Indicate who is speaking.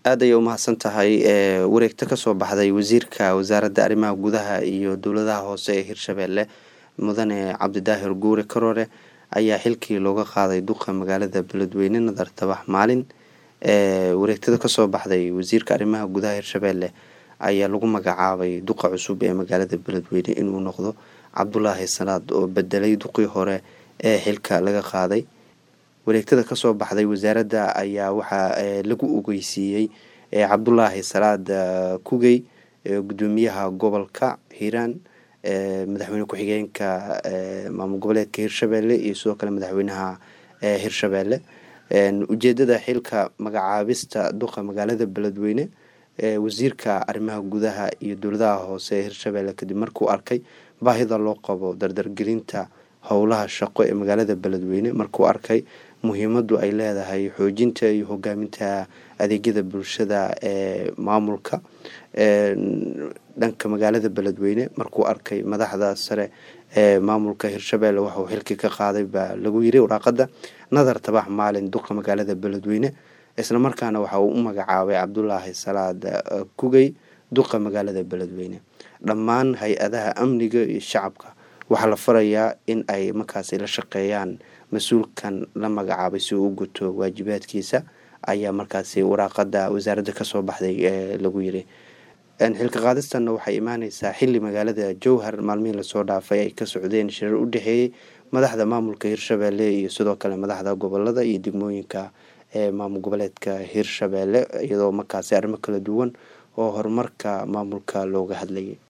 Speaker 1: aad ayay umahadsan tahay wareegto kasoo baxday wasiirka wasaaradda arrimaha gudaha iyo dowladaha hoose ee hirshabelle mudane cabdidaahir guure karoore ayaa xilkii looga qaaday duqa magaalada beledweyne nadar tabax maalin wareegtada kasoo baxday wasiirka arrimaha gudaha hirshabelle ayaa lagu magacaabay duqa cusub ee magaalada beledweyne inuu noqdo cabdulaahi salaad oo bedelay duqii hore ee xilka laga qaaday wareegtada kasoo baxday wasaaradda ayaa waxaa lagu ogeysiiyey cabdulaahi salaad kugey gudoomiyaha gobolka hiiraan madaxweyne ku-xigeenka maamul goboleedka hirshabelle iyo sidoo kale madaxweynaha hirshabelle ujeedada xilka magacaabista duqa magaalada beledweyne wasiirka arrimaha gudaha iyo dowladaha hoose ee hirshabelle kadib markuu arkay baahida loo qabo dardargelinta howlaha shaqo ee magaalada beledweyne markuu arkay muhiimadu ay leedahay xoojinta iyo hogaaminta adeegyada bulshada ee maamulka dhanka magaalada beledweyne markuu arkay madaxda sare ee maamulka hirshabelle waxauu xilkii ka qaaday baa lagu yiri waraaqada nadar tabax maalin duqa magaalada beledweyne islamarkaana waxa uu u magacaabay cabdulaahi salaad kugey duqa magaalada beledweyne dhammaan hay-adaha amniga iyo shacabka waxaa la farayaa in ay markaasi la shaqeeyaan mas-uulkan la magacaabay si uu u guto waajibaadkiisa ayaa markaasi waraaqada wasaaradda kasoo baxday ee lagu yiri xilka qaadistanna waxay imaaneysaa xili magaalada jowhar maalmihii lasoo dhaafay ay ka socdeen shirar u dhexeeyey madaxda maamulka hirshabelle iyo sidoo kale madaxda gobolada iyo degmooyinka ee maamul goboleedka hirshabelle iyadoo markaasi arrimo kala duwan oo horumarka maamulka looga hadlayay